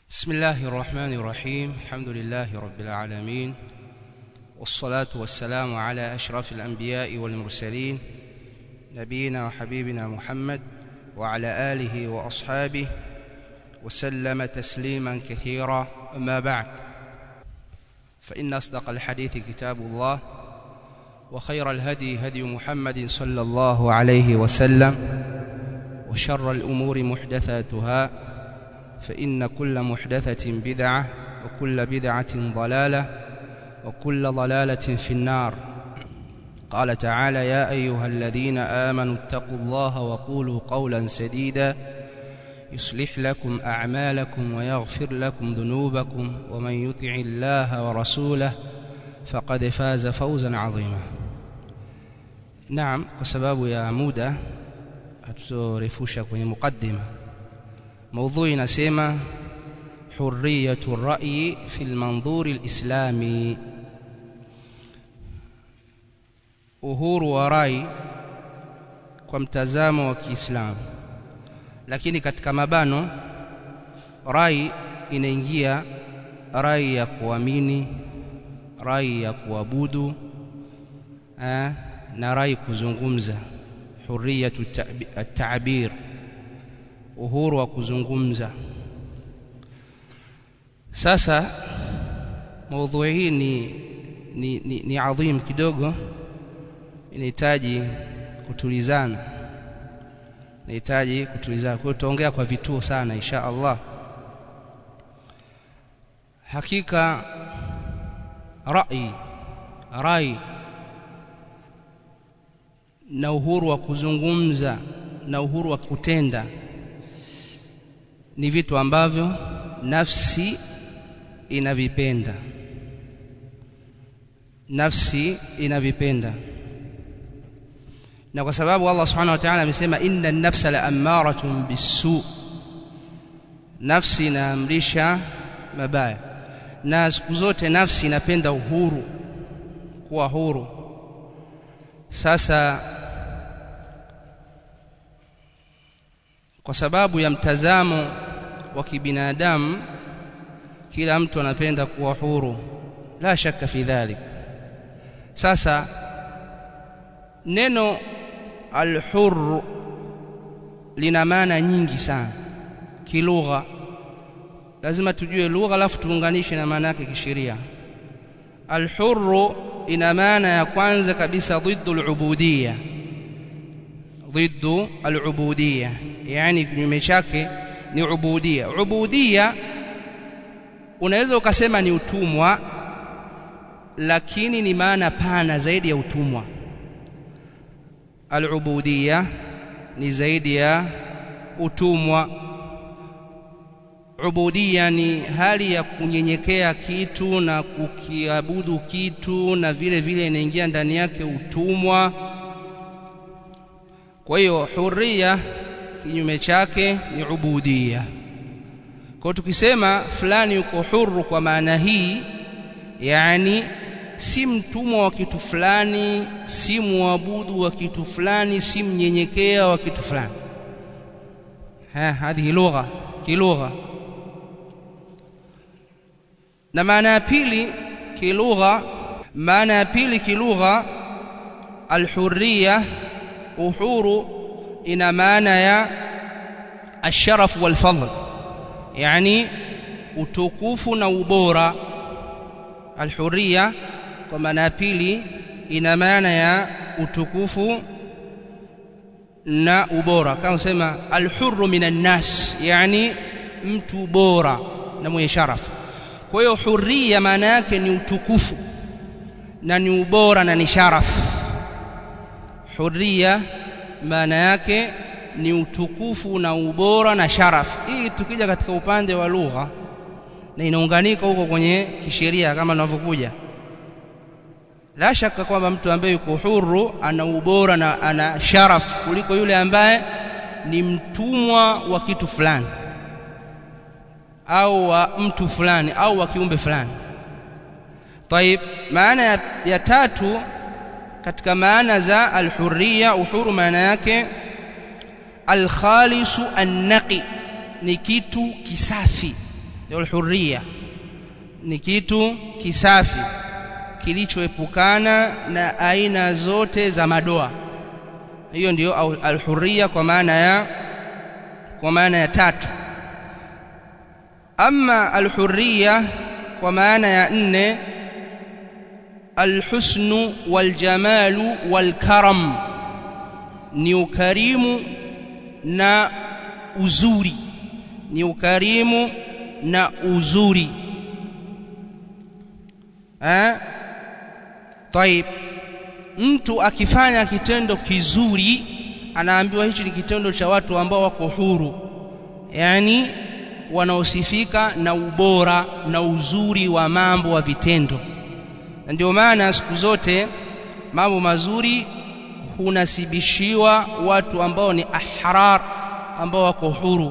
بسم الله الرحمن الرحيم الحمد لله رب العالمين والصلاة والسلام على أشرف الأنبياء والمرسلين نبينا وحبيبنا محمد وعلى آله وأصحابه وسلم تسليما كثيرا أما بعد فإن أصدق الحديث كتاب الله وخير الهدي هدي محمد صلى الله عليه وسلم وشر الأمور محدثاتها فإن كل محدثة بدعة وكل بدعة ضلالة وكل ضلالة في النار قال تعالى يا أيها الذين آمنوا اتقوا الله وقولوا قولا سديدا يصلح لكم أعمالكم ويغفر لكم ذنوبكم ومن يطع الله ورسوله فقد فاز فوزا عظيما نعم كسباب يا muda hatutorefusha kwenye mukaddima موضوع inasema حرية الرأي في المنظور الإسلامي uhuru wa rai kwa mtazamo wa Kiislamu lakini katika mabano rai inaingia rai ya kuamini rai ya kuabudu eh, na rai kuzungumza huriyatu at-ta'bir uhuru wa kuzungumza sasa maudhui hii ni, ni, ni, ni adhim kidogo inahitaji kutulizana inahitaji kutulizana kwa hiyo tutaongea kwa vituo sana insha Allah hakika rai rai na uhuru wa kuzungumza na uhuru wa kutenda ni vitu ambavyo nafsi inavipenda nafsi inavipenda na kwa sababu Allah subhanahu wa ta'ala amesema inna an-nafsa la'ammaratun bis-su nafsi inaamrisha mabaya na siku zote nafsi inapenda uhuru kuwa huru sasa kwa sababu ya mtazamo wa kibinadamu kila mtu anapenda kuwa huru la shaka fi dhalik sasa neno al-hurr lina maana nyingi sana kilugha lazima tujue lugha alafu tuunganishe na maana yake kisheria al-hurr ina maana ya kwanza kabisa ضد al-ubudiyya ضد al-ubudiyya yani kinyume chake ni ubudiyya ubudiyya unaweza ukasema ni utumwa lakini ni maana pana zaidi ya utumwa al-ubudiyya ni zaidi ya utumwa ubudiyya ni hali ya kunyenyekea kitu na kukiabudu kitu na vile vile inaingia ndani yake utumwa kwa hiyo huria kinyume chake ni ubudiyya kwa tukisema fulani yuko huru kwa maana hii yani si mtumwa wa kitu fulani si muabudu wa kitu fulani si mnyenyekea wa kitu fulani ha hadi lugha kilugha na maana ya pili kilugha maana ya pili kilugha alhurriya uhuru ina maana ya asharaf wal fadl yani utukufu na ubora alhurriya kwa maana ya pili ina maana ya utukufu na ubora kama sema alhurru minan nas yani mtu bora na mwenye sharafu kwa hiyo hurriya maana yake ni utukufu na ni ubora na ni sharafu hurriya maana yake ni utukufu na ubora na sharafu hii tukija katika upande wa lugha na inaunganika huko kwenye kisheria kama tunavyokuja la shaka kwamba mtu ambaye yuko huru ana ubora na ana sharaf kuliko yule ambaye ni mtumwa wa kitu fulani au wa mtu fulani au wa kiumbe fulani طيب maana ya, ya tatu katika maana za alhurriya uhuru maana yake alkhalisu annaqi ni kitu kisafi ndio alhurriya ni kitu kisafi kilichoepukana na aina zote za madoa hiyo ndio alhurriya kwa maana ya kwa maana ya tatu ama alhurriya kwa maana ya nne alhusnu waljamalu walkaram ni ukarimu na uzuri ni ukarimu na uzuri eh طيب mtu akifanya kitendo kizuri anaambiwa hichi ni kitendo cha watu ambao wako huru yani wanaosifika na ubora na uzuri wa mambo wa vitendo na ndio maana siku zote mambo mazuri hunasibishiwa watu ambao ni ahrar ambao wako huru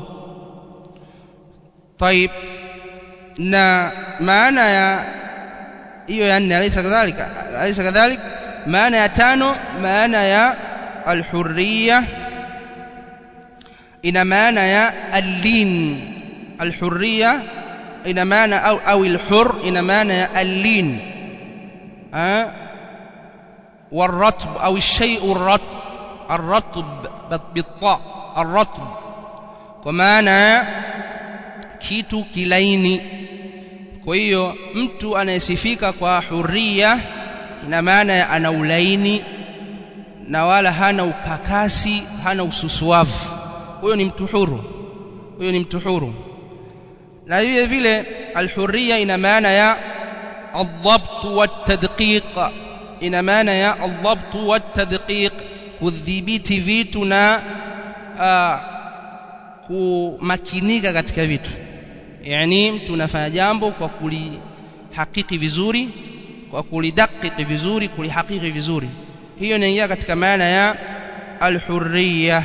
طيب na maana ya hiyo ya nne alaysa kadhalika alaysa kadhalik maana ya tano maana ya alhurriya ina maana ya allin alhurriya ina maana au au alhur ina maana ya allin والرطب أو الشيء الرطب الرطب بالطاء الرطب ومعنى kitu kilaini kwa hiyo mtu anayesifika kwa huria ina maana ana ulaini na wala hana ukakasi hana ususuavu huyo ni mtu huru huyo ni mtu huru na vile vile alhuria ina maana ya الضبط والتدقيق ina maana ya الضبط والتدقيق kudhibiti vitu na kumakinika katika vitu yani mtu unafanya jambo kwa kulihakiki vizuri kwa kulidakiki vizuri kulihakiki vizuri hiyo inaingia katika maana ya alhurriya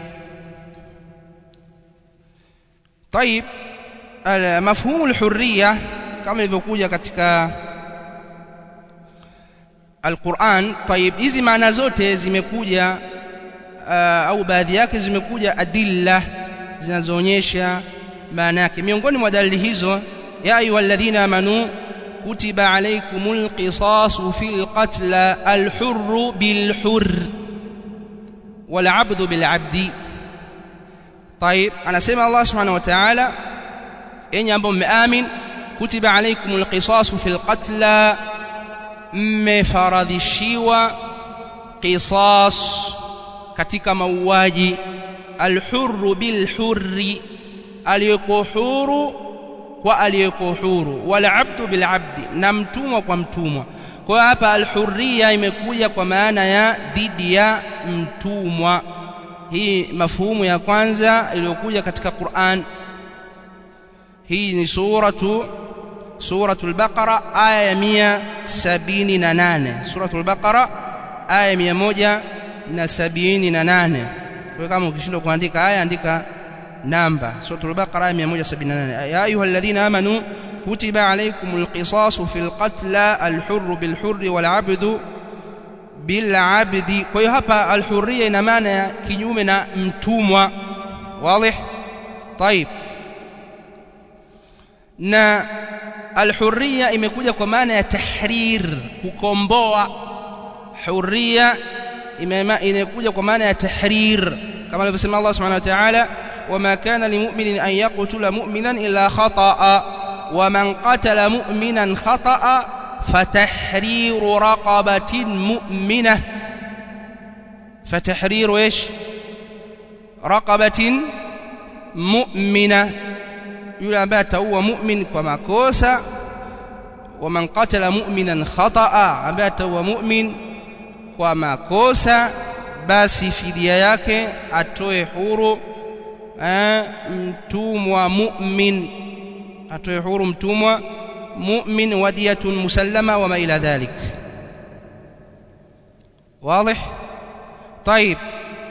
طيب مفهوم الحريه kama ilivyokuja katika Al-Qur'an طيب hizi maana zote zimekuja uh, au baadhi yake zimekuja adilla zinazoonyesha maana yake miongoni mwa dalili hizo ya ayyuhalladhina amanu kutiba alaykumul qisasu fil qatl al-hurr bil hurr wal 'abdu bil 'abdi طيب anasema Allah subhanahu wa ta'ala enyi ambao mmeamin kutiba alaykumul qisasu fil qatl mmefaradhishiwa qisas katika mauaji alhurru bilhurri aliyeko huru kwa aliyeko huru wala abdu bilabdi na mtumwa kwa mtumwa kwa hapa alhurriya imekuja kwa maana ya dhidi ya mtumwa hii mafuhumu ya kwanza iliyokuja katika Qur'an hii ni suratu suratul baqara aya ya 178 suratul baqara aya 178 kwa kama ukishindwa kuandika aya andika namba suratul baqara aya 178 ya ayyuhalladhina amanu kutiba alaykumul qisasu fil qatl al hurr bil hurr wal 'abdu bil 'abdi kwa hiyo hapa al hurriya ina maana ya kinyume na mtumwa wazi طيب na alhurriya imekuja kwa maana ya tahrir kukomboa hurriya imekuja kwa maana ya tahrir kama alivyosema Allah subhanahu wa ta'ala wama kana limu'minin an yaqtula mu'minan illa khata'a waman qatala mu'minan khata'a fatahriru raqabatin mu'minah fatahriru ايش raqabatin mu'minah yule ambaye ataua mu'min kwa makosa wa man qatala mu'minan khata'a ambaye ataua mu'min kwa makosa basi fidia yake atoe huru eh, mtumwa mu'min atoe huru mtumwa mu'min wadiyatun musallama wa ma ila dhalik واضح طيب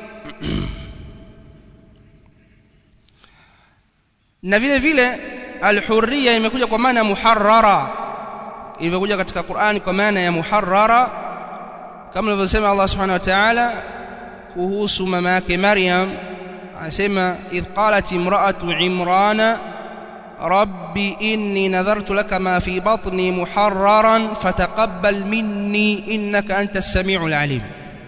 na vile vile alhurriya imekuja kwa maana muharrara ilivyokuja katika Qur'ani kwa maana ya muharrara kama alivyosema Allah subhanahu wa ta'ala kuhusu mama yake Maryam anasema idh qalat imra'atu imrana rabbi inni nadhartu laka ma fi batni muharraran fataqabbal minni innaka antas samiul alim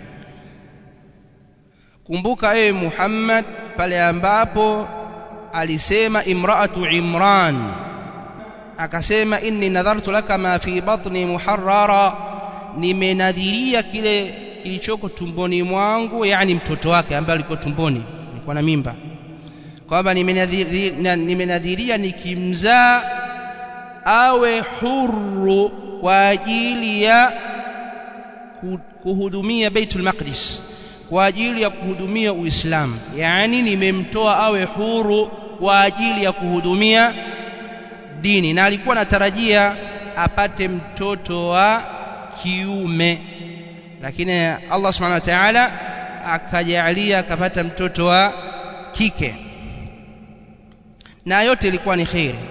kumbuka ewe Muhammad pale ambapo alisema imraatu Imran akasema inni nadhartu laka ma fi batni muharrara nimenadhiria kile kilichoko tumboni mwangu yani mtoto wake ambaye alikuwa tumboni alikuwa na mimba kwamba nimenadhiria, nimenadhiria nikimzaa awe huru kwa ajili ya kuhudumia Baitul Maqdis kwa ajili ya kuhudumia Uislamu yani nimemtoa awe huru kwa ajili ya kuhudumia dini na alikuwa anatarajia apate mtoto wa kiume lakini Allah subhanahu wa ta'ala akajalia akapata mtoto wa kike na yote ilikuwa ni khairi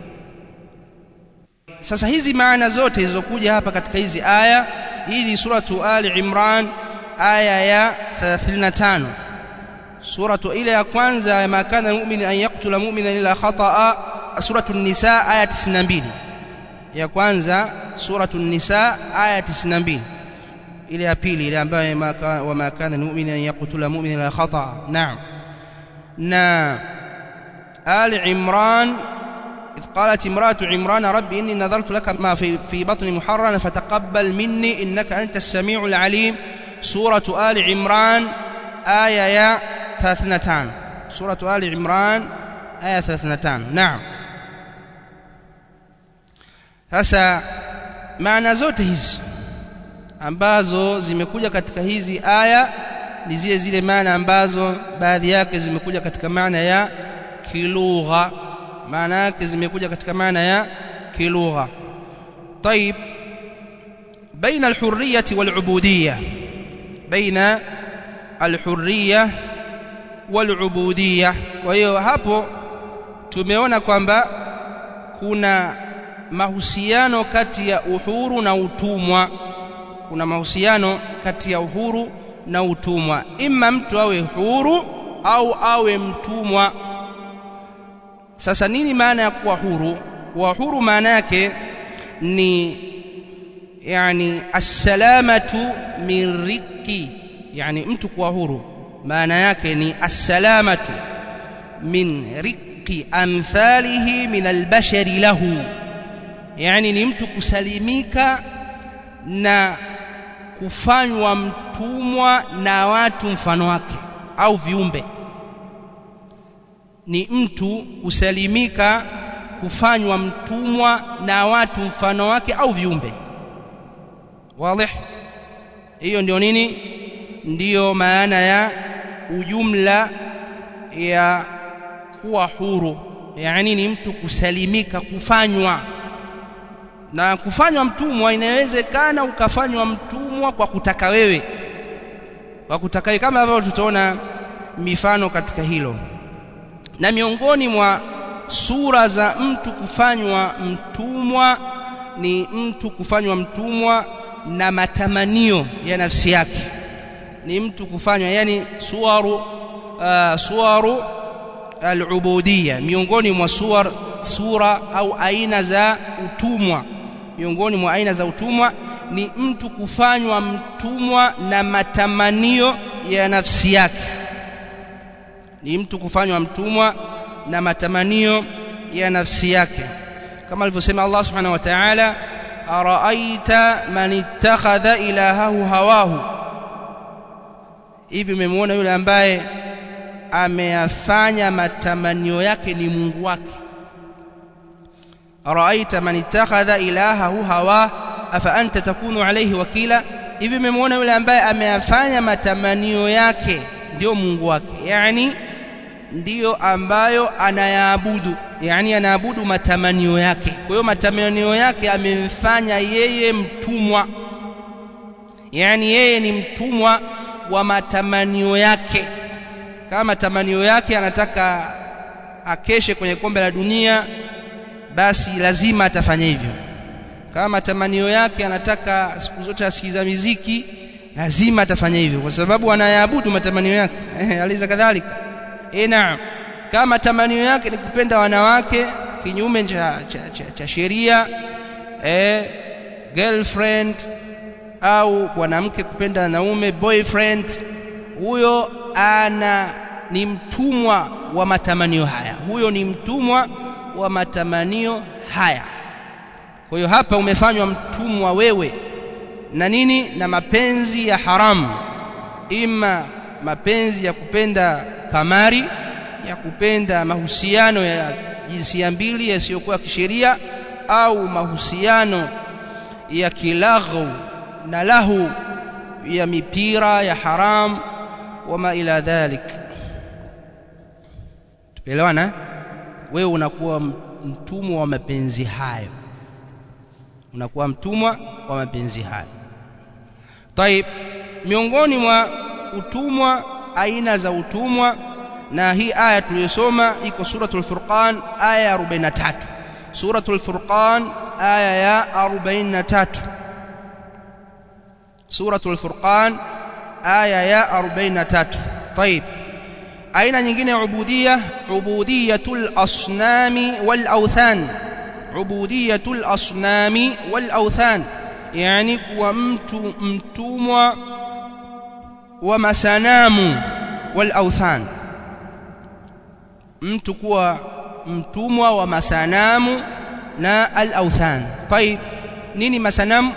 sasa hizi maana zote zilizokuja hapa katika hizi aya hii ni suratu ali imran aya ya 35 suratu ile ya kwanza ya makana mu'min an yaqtula mu'mina illa khata'a suratu an-nisa aya 92 ya kwanza suratu an-nisa aya 92 ile ya pili ile ambayo wa makana mu'min an yaqtula mu'mina illa khata'a na'am na ali imran إذ قالت امرأة عمران رب إني نذرت لك ما في, في بطني محررا فتقبل مني إنك أنت السميع العليم سورة آل عمران آية يا ثلاثنتان سورة آل عمران آية ثلاثنتان نعم sasa maana zote hizi ambazo zimekuja katika hizi aya ni zile zile maana ambazo baadhi yake zimekuja katika maana ya kilugha maana yake zimekuja katika maana ya kilugha طيب بين الحرية والعبودية بين الحرية والعبودية kwa hiyo hapo tumeona kwamba kuna mahusiano kati ya uhuru na utumwa kuna mahusiano kati ya uhuru na utumwa imma mtu awe huru au awe mtumwa sasa nini maana ya kuwa huru kuwa huru maana yake ni yani assalamatu min riki yani mtu kuwa huru maana yake ni assalamatu min riki amthalihi min albashari lahu yani ni mtu kusalimika na kufanywa mtumwa na watu mfano wake au viumbe ni mtu kusalimika kufanywa mtumwa na watu mfano wake au viumbe wazi hiyo ndio nini ndiyo maana ya ujumla ya kuwa huru yani ni mtu kusalimika kufanywa na kufanywa mtumwa inawezekana ukafanywa mtumwa kwa kutaka wewe kwa kutaka wewe kama ambavyo tutaona mifano katika hilo na miongoni mwa sura za mtu kufanywa mtumwa ni mtu kufanywa mtumwa na matamanio ya nafsi yake ni mtu kufanywa yani suwaru uh, suwaru al-ubudiyya miongoni mwa suwar sura au aina za utumwa miongoni mwa aina za utumwa ni mtu kufanywa mtumwa na matamanio ya nafsi yake ni mtu kufanywa mtumwa na matamanio ya nafsi yake kama alivyosema Allah subhanahu wa ta'ala araaita man ittakhadha ilahahu hawahu hivi umemwona yule ambaye ameyafanya matamanio yake ni Mungu wake araaita man ittakhadha ilahahu hawa afa anta takunu alayhi wakila hivi umemwona yule ambaye ameyafanya matamanio yake ndio Mungu wake yani ndiyo ambayo anayaabudu yani anaabudu matamanio yake kwa hiyo matamanio yake amemfanya yeye mtumwa yani yeye ni mtumwa wa matamanio yake kama matamanio yake anataka akeshe kwenye kombe la dunia basi lazima atafanya hivyo kama matamanio yake anataka siku zote asikiza miziki lazima atafanya hivyo kwa sababu anayaabudu matamanio yake aliza kadhalika eh naam kama matamanio yake ni kupenda wanawake kinyume cha, cha, cha, cha sheria eh, girlfriend au mwanamke kupenda naume boyfriend huyo ana ni mtumwa wa matamanio haya huyo ni mtumwa wa matamanio haya kwa hiyo hapa umefanywa mtumwa wewe na nini na mapenzi ya haramu ima mapenzi ya kupenda kamari ya kupenda mahusiano ya jinsia mbili yasiyokuwa kisheria au mahusiano ya kilaghu na lahu ya mipira ya haram wama ila dhalik tuelewana wewe unakuwa mtumwa wa mapenzi hayo unakuwa mtumwa wa mapenzi hayo طيب miongoni mwa utumwa aina za utumwa na hii aya tuliyosoma iko suratul furqan aya ya 43 suratul furqan aya ya 43 suratul furqan aya ya 43 طيب aina nyingine ya ubudia ubudiyatul asnami wal awthan ubudiyatul asnami wal awthan yani kuwa mtu mtumwa wa masanamu wal awthan mtu kuwa mtumwa wa masanamu na al awthan طيب nini masanamu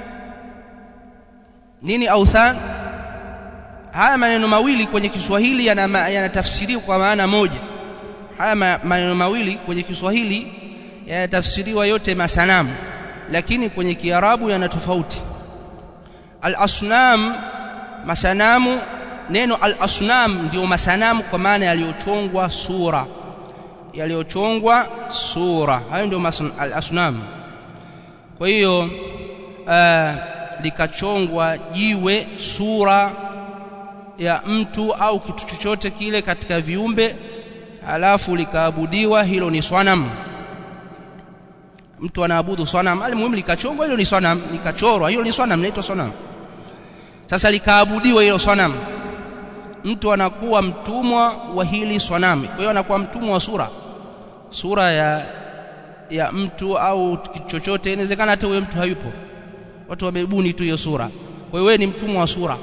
nini awthan haya maneno mawili kwenye Kiswahili yanatafsiriwa yana kwa maana moja haya maneno mawili kwenye Kiswahili yanatafsiriwa yote masanamu lakini kwenye Kiarabu yana tofauti al-asnam masanamu neno al-asnam ndio masanamu kwa maana yaliyochongwa sura yaliyochongwa sura hayo ndio al-asnam kwa hiyo uh, likachongwa jiwe sura ya mtu au kitu chochote kile katika viumbe alafu likaabudiwa hilo ni swanam mtu anaabudu swanam alimuhimu likachongwa hilo ni swanam likachorwa hilo ni swanam inaitwa swanam sasa likaabudiwa hilo swanam mtu anakuwa mtumwa wa hili swanam kwa hiyo anakuwa mtumwa wa sura sura ya ya mtu au kitu chochote inawezekana hata huyo mtu hayupo watu wamebuni tu hiyo sura kwa hiyo wewe ni mtumwa wa sura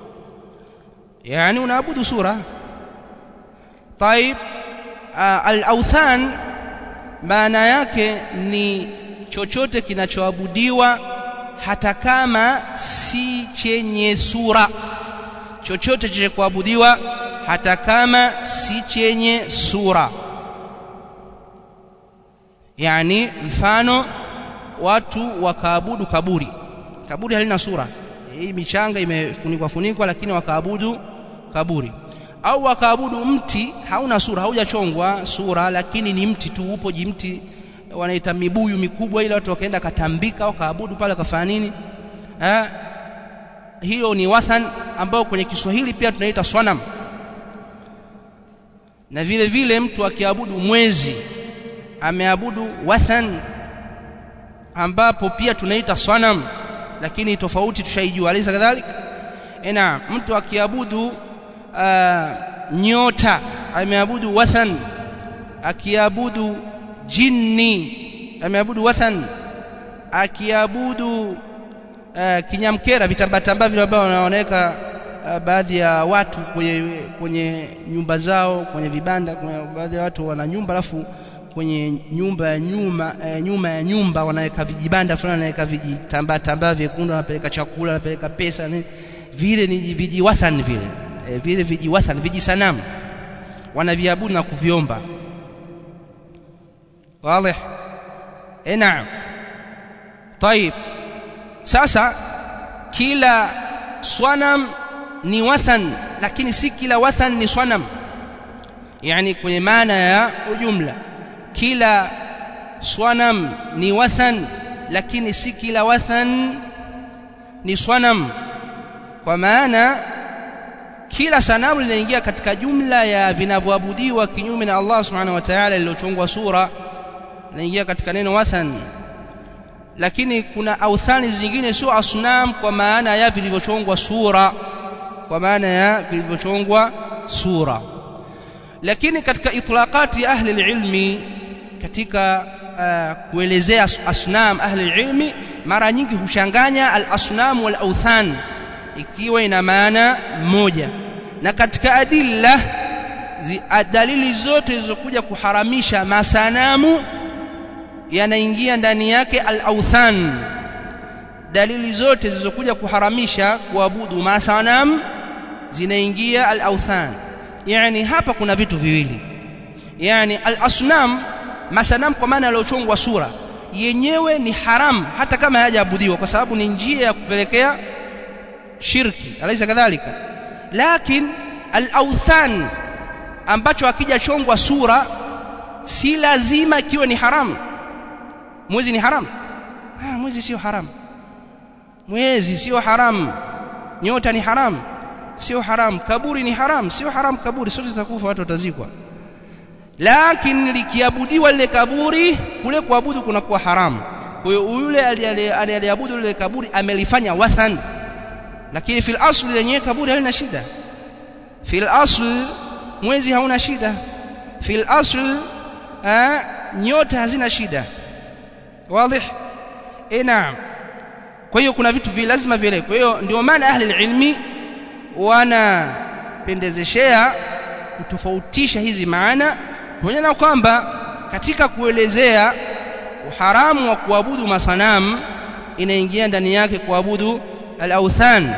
yani unaabudu sura طيب al-awthan maana yake ni chochote kinachoabudiwa hata kama si chenye sura chochote chenye kuabudiwa hata kama si chenye sura yani mfano watu wakaabudu kaburi kaburi halina sura hii michanga imefunikwa funikwa lakini wakaabudu kaburi au wakaabudu mti hauna sura haujachongwa sura lakini ni mti tu upo jimti wanaita mibuyu mikubwa ile watu wakaenda katambika wakaabudu pale kafanya nini eh hiyo ni wathan ambao kwenye Kiswahili pia tunaita swanam na vile vile mtu akiabudu mwezi ameabudu wathan ambapo pia tunaita swanam lakini tofauti tushaijua alisa kadhalika ena mtu akiabudu uh, nyota ameabudu wathan akiabudu jini ameabudu wathan akiabudu uh, kinyamkera vitambatamba vile ambao wanaweka uh, baadhi ya watu kwenye, kwenye nyumba zao kwenye vibanda kwenye baadhi ya watu wana nyumba alafu kwenye nyumba ya nyuma eh, nyuma ya nyumba wanaweka vijibanda fulani wanaweka vijitambaa tambaa vyekundu wanapeleka chakula wanapeleka pesa ni vile ni vijiwathan vile eh, vile vijiwathan vijisanamu wanaviabudu na kuviomba wazi eh naam طيب sasa kila swanam ni wathan lakini si kila wathan ni swanam yani kwenye maana ya ujumla kila swanam ni wathan lakini si kila wathan ni swanam kwa maana kila sanamu linaingia katika jumla ya vinavyoabudiwa kinyume na Allah subhanahu wa ta'ala lililochongwa sura linaingia katika neno wathan lakini kuna authani zingine sio asnam kwa maana ya vilivyochongwa sura kwa maana ya vilivyochongwa sura lakini katika itlaqati ahli ilmi katika uh, kuelezea asnam ahli ilmi mara nyingi huchanganya al-asnam wal awthan ikiwa ina maana moja na katika adilla zi, dalili zote zilizokuja kuharamisha masanamu yanaingia ndani yake al-awthan dalili zote zilizokuja kuharamisha kuabudu masanamu zinaingia al-awthan yani hapa kuna vitu viwili yani al-asnam masanamu kwa maana yaliyochongwa sura yenyewe ni haram hata kama hayajaabudiwa kwa sababu ni njia ya kupelekea shirki alaisa kadhalika lakin al-awthan ambacho akijachongwa sura si lazima kiwe ni haram mwezi ni haram ah mwezi sio haram mwezi sio haram nyota ni haram sio haram kaburi ni haram sio haram kaburi sote tutakufa watu watazikwa lakini likiabudiwa lile kaburi kule kuabudu kunakuwa haramu kwa hiyo yule aliyeabudu lile kaburi amelifanya wathan lakini fil asli lenyewe kaburi halina shida fil asl mwezi hauna shida fil asl nyota hazina shida wazi eh naam kwa hiyo kuna vitu vile lazima vile kwa hiyo ndio maana ahli ilmi wanapendezeshea kutofautisha hizi maana pamoja na kwamba katika kuelezea uharamu wa kuabudu masanamu inaingia ndani yake kuabudu al-awthan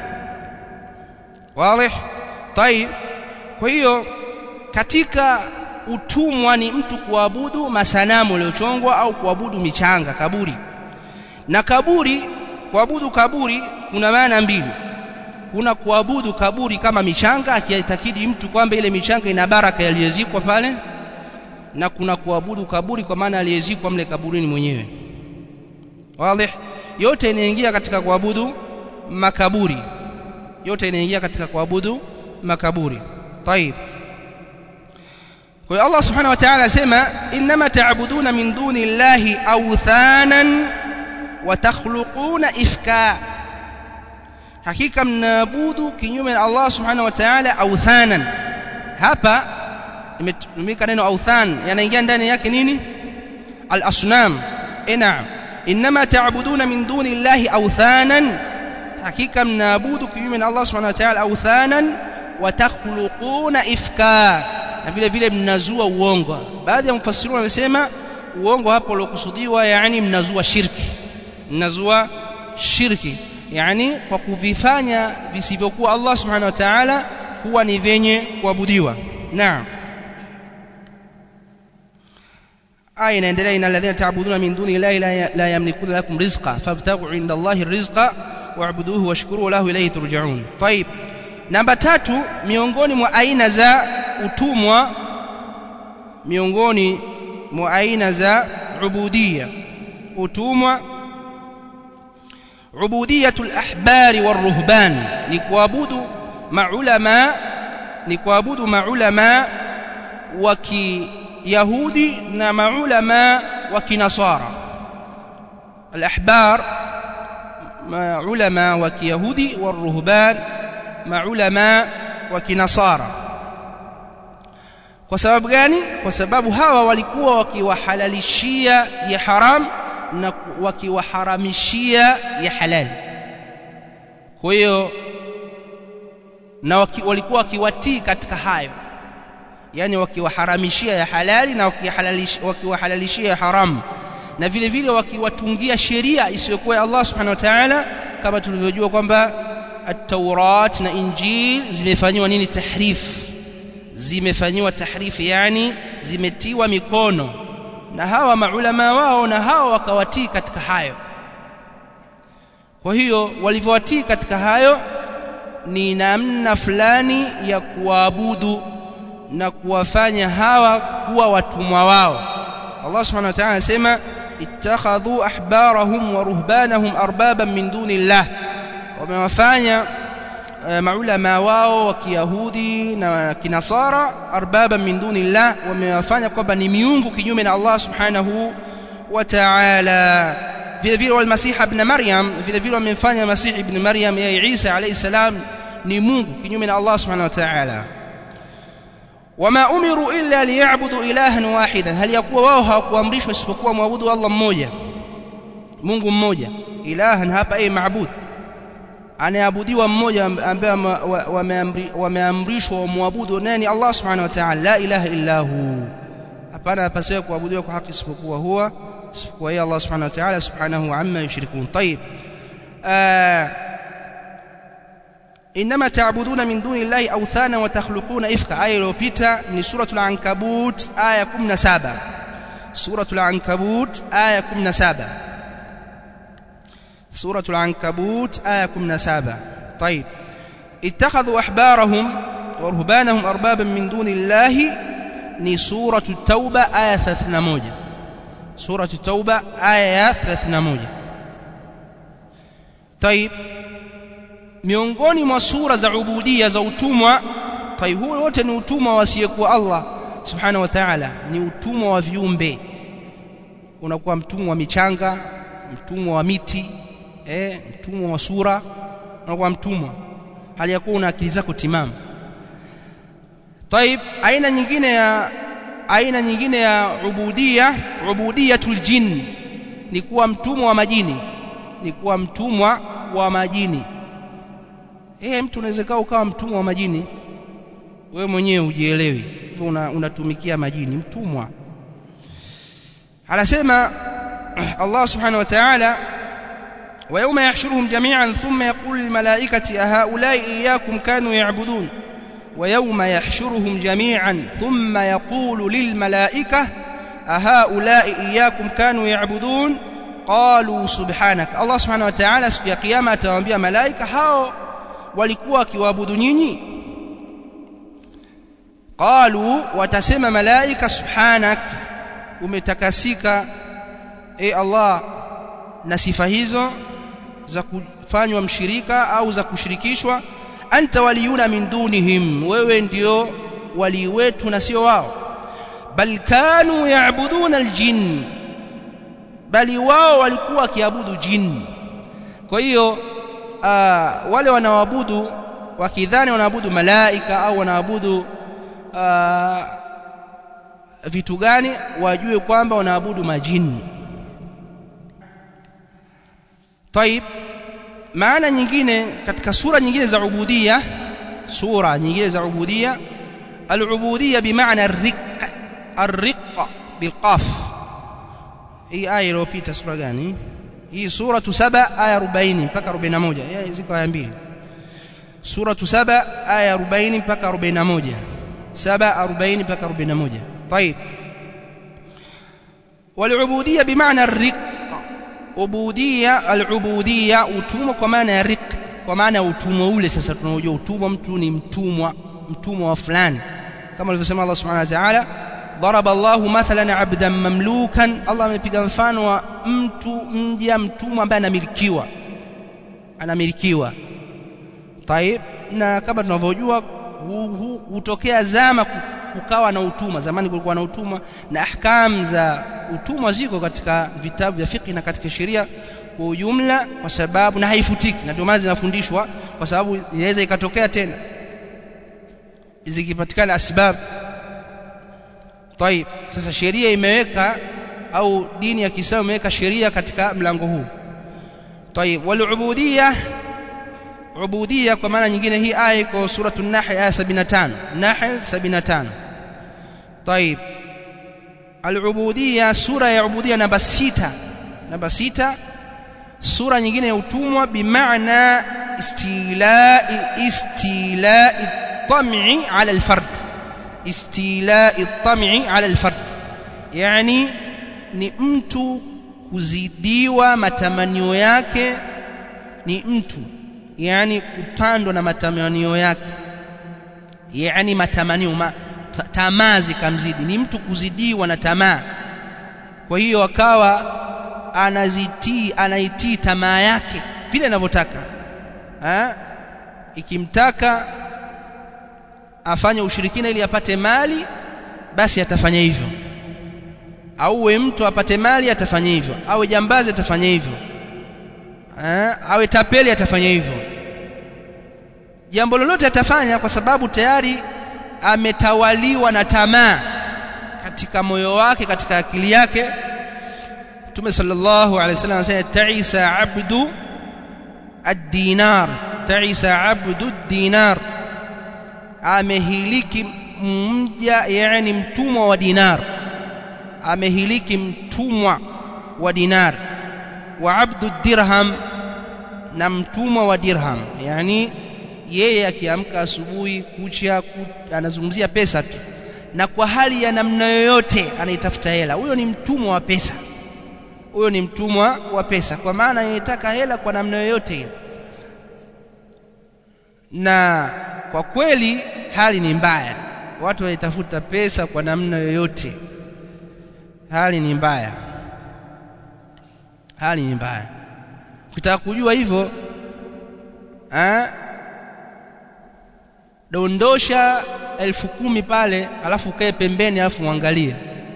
wazi طيب kwa hiyo katika utumwa ni mtu kuabudu masanamu yaliyochongwa au kuabudu michanga kaburi na kaburi kuabudu kaburi kuna maana mbili kuna kuabudu kaburi kama michanga akiitakidi mtu kwamba ile michanga ina baraka yaliyezikwa pale na kuna kuabudu kaburi kwa maana aliyezikwa mle kaburini mwenyewe wazi yote inaingia katika kuabudu makaburi yote inaingia katika kuabudu makaburi طيب kwa hiyo Allah subhanahu wa ta'ala asema inma ta'buduna min duni llahi awthanan wa takhluquna ifka hakika mnaabudu kinyume na Allah subhanahu wa ta'ala awthanan hapa imetumika neno awthan yanaingia ndani yake nini al-asnam naam inma ta'buduna min duni llahi awthanan hakika mnaabudu kinyume na Allah subhanahu wa ta'ala awthanan wa takhluquna ifka na vile vile mnazua uongo baadhi ya mufassirun wanasema uongo hapo uliokusudiwa yani mnazua shirki mnazua shirki yani kwa kuvifanya visivyokuwa Allah subhanahu wa ta'ala kuwa ni venye kuabudiwa naam aya inaendelea inal ladhina ta'buduna min duni llahi la yamlikuna lakum rizqa fabtaghu 'inda Allahi rizqa wa'buduhu washkuru lahu ilayhi turja'un طيب namba tatu miongoni mwa aina za utumwa miongoni mwa aina za ubudiyya utumwa ubudiyatul ahbari waruhban ni kuabudu maulama ni kuabudu maulama wa kiyahudi na maulama wa kinasara alahbar maulama wa kiyahudi waruhban maulama wa kinasara kwa sababu gani kwa sababu hawa walikuwa wakiwahalalishia ya haram na wakiwaharamishia ya halali kwa hiyo na waki, walikuwa wakiwatii katika hayo yani wakiwaharamishia ya halali na wakiwahalalishia ya haramu na vile vile wakiwatungia sheria isiyokuwa ya Allah subhanahu wa ta'ala kama tulivyojua kwamba at-Taurat na Injil zimefanywa nini tahrif zimefanywa tahrifi yani zimetiwa mikono na hawa maulama wao na hawa wakawatii katika hayo kwa hiyo walivyowatii katika hayo ni namna fulani ya kuabudu na kuwafanya hawa kuwa watumwa wao Allah subhanahu wa ta'ala anasema ittakhadhu ahbarahum wa ruhbanahum arbaban min dunillah wamewafanya maulama wao wa kiyahudi na kinasara arbaba min dunillah wamewafanya kwamba ni miungu kinyume na Allah subhanahu wa ta'ala vile vile wal masih ibn maryam vile vile wamemfanya masih ibn maryam ya Isa alayhi salam ni mungu kinyume na Allah subhanahu wa ta'ala wama umiru illa liyabudu ilahan wahidan hali yakuwa wao hawakuamrishwa isipokuwa muabudu Allah mmoja Mungu mmoja ilahan hapa ay maabud anayeabudiwa mmoja ambaye wameamrishwa wamwabudu nani Allah subhanahu wa ta'ala la ilaha illa hu hapana apasiwe kuabudiwa kwa haki isipokuwa huwa isipokuwa yeye Allah subhanahu wa ta'ala subhanahu amma yushrikun طيب انما تعبدون من دون الله اوثانا وتخلقون افكا ايه iliyopita ni suratul ankabut aya 17 suratul ankabut aya 17 سورة العنكبوت آية 17 طيب اتخذوا أحبارهم ورهبانهم أربابا من دون الله ni سورة التوبة آية 31 سورة التوبة آية 31 طيب miongoni mwa sura za ubudia za utumwa طيب huo wote ni utumwa wasiyekuwa Allah subhanahu wa ta'ala ni utumwa wa viumbe unakuwa mtumwa wa michanga mtumwa wa miti eh mtumwa wa sura unakuwa mtumwa hali ya kuwa una akili zako timamu طيب aina nyingine ya aina nyingine ya ubudia ubudiyatul jinn ni kuwa mtumwa wa majini ni kuwa mtumwa wa majini eh mtu unaweza ukawa mtumwa wa majini wewe mwenyewe ujielewi una, unatumikia majini mtumwa anasema Allah subhanahu wa ta'ala ويوم يحشرهم جميعا ثم يقول للملائكة أهؤلاء إياكم كانوا يعبدون ويوم يحشرهم جميعا ثم يقول للملائكة أهؤلاء إياكم كانوا يعبدون قالوا سبحانك الله سبحانه وتعالى siku ya kiyama atawaambia malaika hao walikuwa wakiwaabudu nyinyi qalu watasema malaika subhanak umetakasika e Allah na sifa hizo za kufanywa mshirika au za kushirikishwa anta waliyuna min dunihim wewe ndio wali wetu na sio wao bal kanu yaabuduna aljin bali wao walikuwa wakiabudu jin kwa hiyo wale wanaoabudu wakidhani wanaabudu malaika au wanaabudu vitu gani wajue kwamba wanaabudu majini طيب maana nyingine katika sura nyingine za ubudia sura nyingine za ubudia al-ubudiyya bimaana ar-riq ar-riq bilqaf hii aya iliyopita sura gani hii sura 7 aya 40 mpaka 41 hii ziko aya mbili sura 7 aya 40 mpaka 41 7 40 mpaka 41 طيب والعبودية بمعنى الرق ubudia al-ubudiyya utumwa kwa maana ya riq kwa maana ya utumwa ule sasa tunaojua utumwa mtu ni mtumwa mtumwa wa fulani kama alivyosema Allah subhanahu wa ta'ala ضرب الله مثلا عبدا مملوكا الله amepiga mfano wa mtu mja mtumwa ambaye anamilikiwa anamilikiwa طيب na kama tunavyojua hutokea zama kukawa na utumwa zamani kulikuwa na utumwa na ahkam za utumwa ziko katika vitabu vya fiqh na katika sheria kwa ujumla kwa sababu na haifutiki na ndio maana zinafundishwa kwa sababu inaweza ikatokea tena zikipatikana asbab طيب sasa sheria imeweka au dini ya Kiislamu imeweka sheria katika mlango huu طيب والعبوديه ubudiyya kwa maana nyingine hii aya iko suratul nahl aya 75 nahl 75 طيب al-ubudiyya sura ya ubudiyya namba 6 namba 6 sura nyingine ya utumwa bimaana istila'i istila'i tam'i 'ala al-fard istila'i tam'i 'ala al-fard yani ni mtu kuzidiwa matamanio yake ni mtu yani kupandwa na matamanio yake yani matamanio ma, tamaa zikamzidi ni mtu kuzidiwa na tamaa kwa hiyo akawa anazitii anaitii tamaa yake vile anavyotaka ikimtaka afanye ushirikina ili apate mali basi atafanya hivyo auwe mtu apate mali atafanya hivyo awe jambazi atafanya hivyo awe tapeli atafanya hivyo jambo lolote atafanya kwa sababu tayari ametawaliwa na tamaa katika moyo wake katika akili yake Mtume sallallahu alaihi wasallam anasema ta'isa abdu ad-dinar ta'isa abdu ad-dinar amehiliki mja yani mtumwa wa dinar amehiliki mtumwa wa dinar wa abdu dirham na mtumwa wa dirham yani yeye akiamka asubuhi kucha anazungumzia pesa tu na kwa hali ya namna yoyote anaitafuta hela huyo ni mtumwa wa pesa huyo ni mtumwa wa pesa kwa maana anataka hela kwa namna yoyote ile na kwa kweli hali ni mbaya watu wanaitafuta pesa kwa namna yoyote hali ni mbaya hali ni mbaya ukitaka kujua hivyo eh dondosha elfu kumi pale alafu ukae pembeni alafu muangalie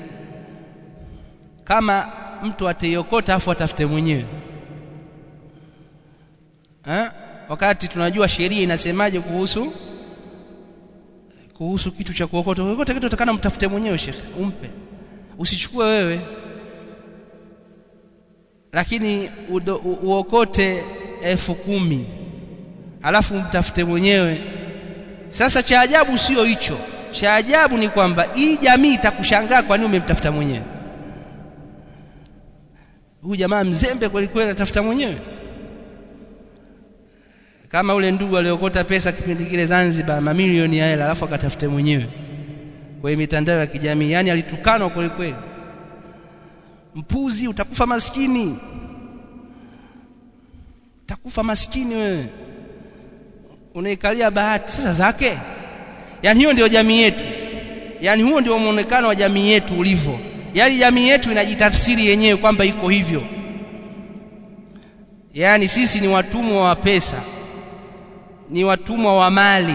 kama mtu ataiokota afu atafute mwenyewe eh wakati tunajua sheria inasemaje kuhusu kuhusu kitu cha kuokota kuokota kitu utakana mtafute mwenyewe shekhe umpe usichukue wewe lakini udo, u, uokote elfu kumi alafu mtafute mwenyewe sasa cha ajabu sio hicho cha ajabu ni kwamba hii jamii itakushangaa kwa nini umemtafuta mwenyewe huyu jamaa mzembe kweli kweli anatafuta mwenyewe kama ule ndugu aliokota pesa kipindi kile Zanzibar mamilioni ya hela alafu akatafute mwenyewe kwenye mitandao ya kijamii yani alitukanwa kweli kweli mpuzi utakufa maskini utakufa maskini wewe unaikalia bahati sasa zake yani hiyo ndio jamii yetu yani huo ndio muonekano wa jamii yetu ulivyo yani jamii yetu inajitafsiri yenyewe kwamba iko hivyo yani sisi ni watumwa wa pesa ni watumwa wa mali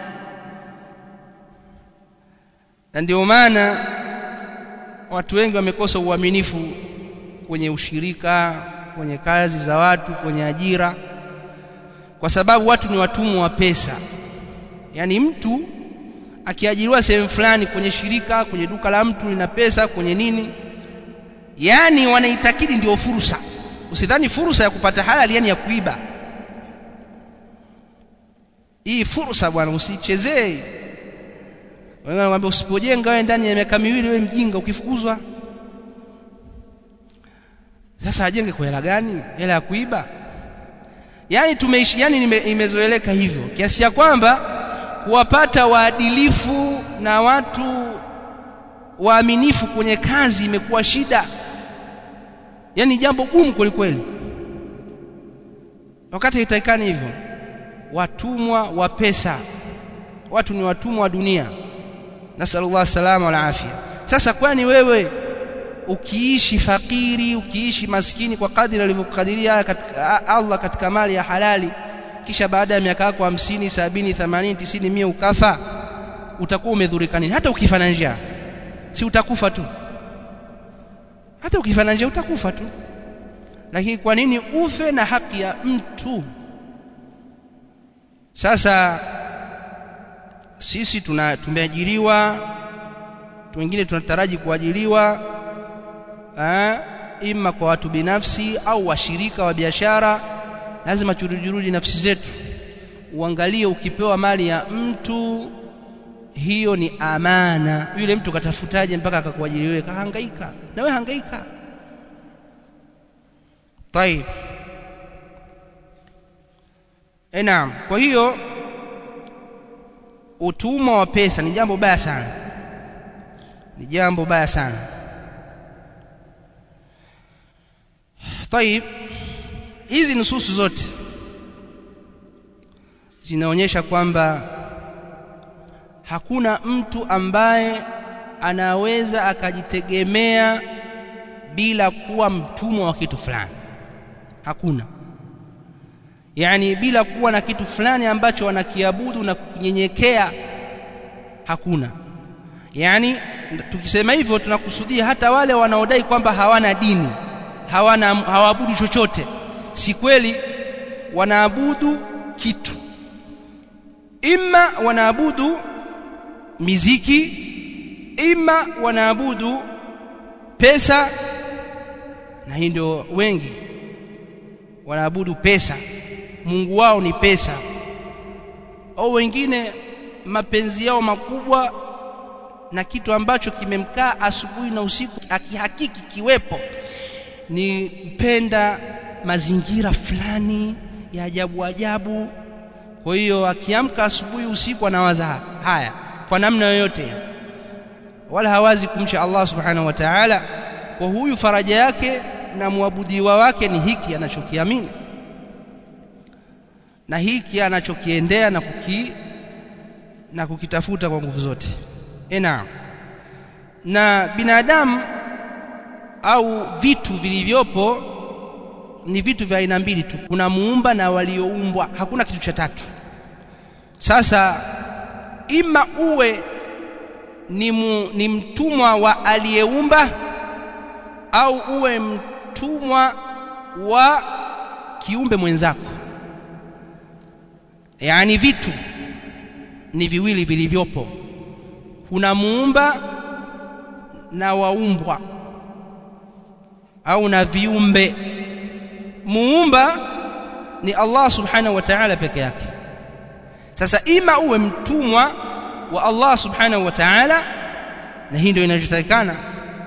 na ndio maana watu wengi wamekosa uaminifu kwenye ushirika kwenye kazi za watu kwenye ajira kwa sababu watu ni watumwa wa pesa yaani mtu akiajiriwa sehemu fulani kwenye shirika kwenye duka la mtu lina pesa kwenye nini yani wanaitakidi ndio fursa usidhani fursa ya kupata halali yani ya kuiba hii fursa bwana usichezee wewe wanakuambia usipojenga wewe ndani ya miaka miwili wewe mjinga ukifukuzwa sasa ajenge kwa hela gani hela ya kuiba yani tumeishi yani nime, imezoeleka hivyo kiasi cha kwamba kuwapata waadilifu na watu waaminifu kwenye kazi imekuwa shida yani jambo gumu kweli kweli wakati haitakikani hivyo watumwa wa pesa watu ni watumwa wa dunia nasallallahu salama wal afia sasa kwani wewe ukiishi fakiri ukiishi maskini kwa kadri alivyokadiria katika Allah katika mali ya halali kisha baada ya miaka yako 50 70 80 90 100 ukafa utakuwa umedhurika nini hata ukifa na njaa si utakufa tu hata ukifa na njaa utakufa tu lakini kwa nini ufe na haki ya mtu sasa sisi tuna tumeajiriwa wengine tunataraji kuajiriwa eh, ima kwa watu binafsi au washirika wa biashara lazima turujurudi nafsi zetu uangalie ukipewa mali ya mtu hiyo ni amana yule mtu katafutaje mpaka akakuajiri wewe kahangaika na wewe hangaika طيب eh naam kwa hiyo utumwa wa pesa ni jambo baya sana ni jambo baya sana طيب hizi nususu zote zinaonyesha kwamba hakuna mtu ambaye anaweza akajitegemea bila kuwa mtumwa wa kitu fulani hakuna yani bila kuwa na kitu fulani ambacho wanakiabudu na kunyenyekea hakuna yani tukisema hivyo tunakusudia hata wale wanaodai kwamba hawana dini hawana hawaabudu chochote si kweli wanaabudu kitu imma wanaabudu miziki ima wanaabudu pesa na hii ndio wengi wanaabudu pesa Mungu wao ni pesa au wengine mapenzi yao makubwa na kitu ambacho kimemkaa asubuhi na usiku akihakiki kiwepo ni kupenda mazingira fulani ya ajabu ajabu kwa hiyo akiamka asubuhi usiku anawaza haya kwa namna yoyote wala hawazi kumcha Allah subhanahu wa ta'ala kwa huyu faraja yake na muabudiwa wake ni hiki anachokiamini na hiki anachokiendea na kuki na kukitafuta kwa nguvu zote ena na binadamu au vitu vilivyopo ni vitu vya aina mbili tu kuna muumba na walioumbwa hakuna kitu cha tatu sasa ima uwe ni, mu, ni mtumwa wa aliyeumba au uwe mtumwa wa kiumbe mwenzako yaani vitu ni viwili vilivyopo kuna muumba na waumbwa au na viumbe muumba ni Allah subhanahu wa ta'ala peke yake sasa ima uwe mtumwa wa Allah subhanahu wa ta'ala na hii ndio inachotakikana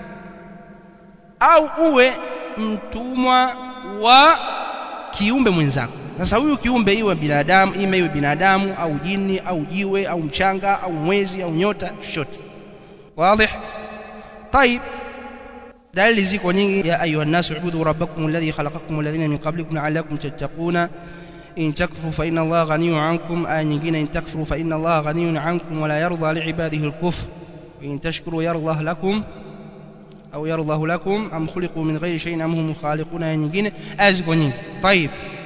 au uwe mtumwa wa kiumbe mwenzako sasa huyu kiumbe iwe binadamu ima iwe binadamu au jini au jiwe au mchanga au mwezi au nyota chochote wazi طيب dalili ziko nyingi ya ayuha nasu ubudu rabbakum alladhi khalaqakum walladhina min qablikum la'allakum tattaquna in takfuru fa inna allaha ghaniyun 'ankum aya nyingine in takfuru fa inna allaha ghaniyun 'ankum wa la yarda li'ibadihi al-kufr in tashkuru yardah lakum au yardah lakum am khuliqu min ghayri shay'in am hum khaliquna aya nyingine aya ziko nyingi طيب